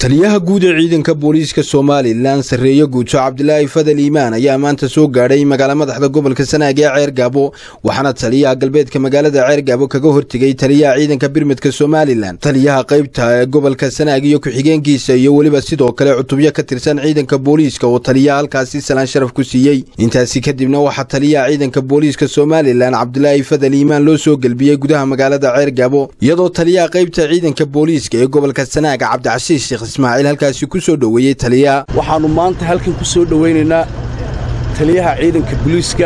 taliyaha guud ee ciidanka booliiska somalilan sarreeye guuto cabdilaahi fadal iimaan ayaa maanta soo gaadhay magaala madaxda gobolka sanaag ee ceergaabo waxaana taliyaha galbeedka magaalada ceergaabo kaga hortegay taliyaha ciidanka birmidka somalilan taliyaha qaybta ee gobolka sanaag iyo ku-xigeenkiisa iyo weliba sidoo kale cutubyo ka tirsan ciidanka booliiska oo taliyaha halkaasi salaan sharaf ku siiyey intaasi kadibna waxaa taliyaha ciidanka booliiska somalilan cabdilaahi fadal iimaan loo soo gelbiyey gudaha magaalada ceergaabo iyadoo taliyaha qaybta ciidanka booliiska ee gobolka sanaag cabdicasiis sheekh ismaaciil halkaasi ku soo dhoweeyey taliyaha waxaannu maanta halkan ku soo dhowaynaynaa taliyaha ciidanka booliiska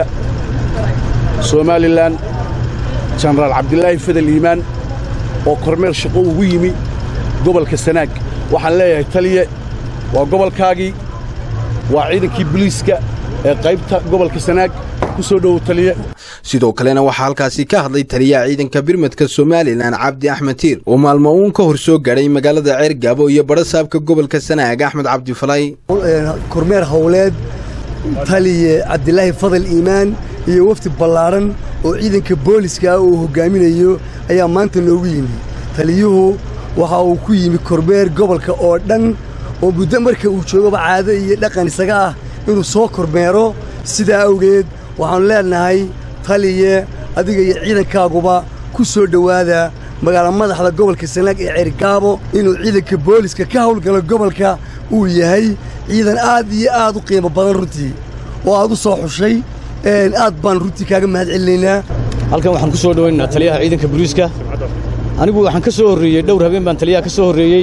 somalilan jenaraal cabdilaahi fadal iimaan oo kormeer shaqo ugu yimi gobolka sanaag waxaan leeyahay taliye waa gobolkaagii waa ciidankii booliiska ee qaybta gobolka sanaag ku soo dhowow taliye sidoo kalena waxaa halkaasi ka hadlay taliyaha ciidanka birmadka somalilan cabdi axmed tiir oo maalmo uun ka hor soo gaadhay magaalada ceergaabo iyo badhasaabka gobolka sanaag axmed cabdifalay kormeer howleed taliye cabdilaahi fadal iimaan iyo wafdi ballaadhan oo ciidanka booliska ah uu hoggaaminayo ayaa maanta noogu yimi taliyuhu waxa uu ku yimi kormeer gobolka oo dhan oo muddo marka uu joogaba caado iyo dhaqan isaga ah inuu soo kormeero sidaa awgeed waxaannu leennahay taliye adiga iyo ciidankaaguba ku soo dhowaada magaala madaxda gobolka sanaag ee ceergaabo inuu ciidanka booliska ka hawlgalo gobolka uu yahay ciidan aad iyo aad u qiimo badan runtii oo aad u soo xushay aad baan runtii kaaga mahad celinaynaa halkan waxaan ku soo dhowaynaynaa taliyaha ciidanka booliiska anigu waxaan ka soo horreeyey dhowr habeen baan taliyaha ka soo horreeyey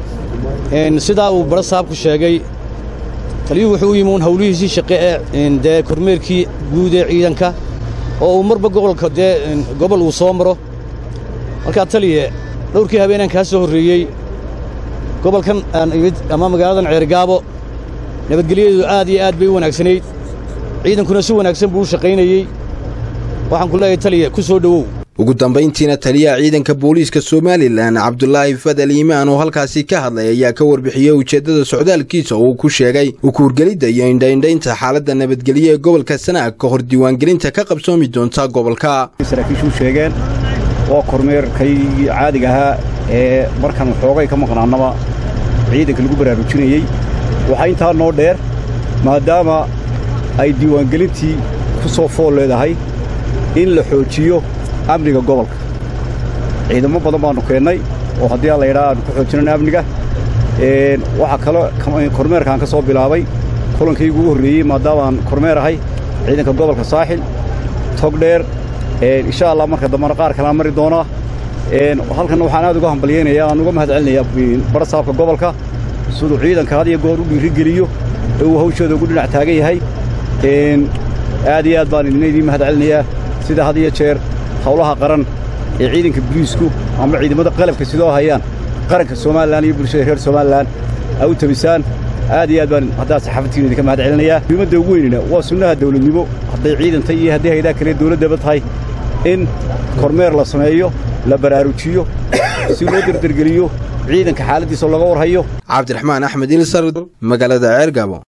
sidaa uu badho saabku sheegay taliyuhu wuxuu u yimi uun hawlihiisii shaqe ee dee kormeerkii guud ee ciidanka oo uu marba gobolka dee gobol uu soo maro markaa taliye dhowrkii habeenaan kaa soo horreeyey gobolkan aan imid ama magaaladan ceergaabo nabadgelyadeedu aad iyo aad bay u wanaagsanayd ciidankuna si wanaagsan buu u shaqaynayey waxaan ku leeyahay taliye ku soo dhowow ugu dambayntiina taliyaha ciidanka booliiska somalilan cabdulaahi fadal iimaan oo halkaasi ka hadlay ayaa ka warbixiyey ujeeddada socdaalkiisa oo uu ku sheegay ukuurgelidda iyo indhaindhaynta xaaladda nabadgelyo ee gobolka sanaag ka hor diiwaangelinta ka qabsoomi doonta gobolka saraakiishu sheegeen waa kormeerkaygii caadiga ahaa ee markaan waxoogay ka maqnaannaba ciidanka lagu baraarujinayey waxaa intaa noo dheer maadaama ay diiwaangelintii ku soo fool leedahay in la xoojiyo amniga gobolka ciidamo badan baannu keennay oo haddii aan laydhaa aanu ku xoojinayno amniga waxaa kaloo kormeerkaan ka soo bilaabay kulankaygu ugu horreeyey maadaama aan kormeer ahay ciidanka gobolka saaxil togdheer insha allah marka dambana qaar kalaan mari doonaa halkanna waxaan aad uga hambalyaynayaa aan uga mahad celinayaa badhasaabka gobolka siduu ciidanka had iyo goor u dhiirigeliyo ee uu hawshooda ugu dhinac taagan yahay aad iyo aad baan idina idiin mahad celinayaa sida had iyo jeer hawlaha qaran ee ciidanka boliisku ama ciidamada qalabka sidoo hayaan qaranka somalilan iyo bulshada reer somalilan a u tabisaan aad iyo aad baan haddaa saxaafadtiina idinka mahad celinayaa muhiimadda ugu weynina waa sunnaha dawladnimo hadday ciidantay iyo haddii haydaa kale dawladdaba tahay in kormeer la sameeyo la baraarujiyo si loo derdergeliyo ciidanka xaaladdiisa looga warhayo cabdiraxmaan axmed ilsar magaalada ceergaabo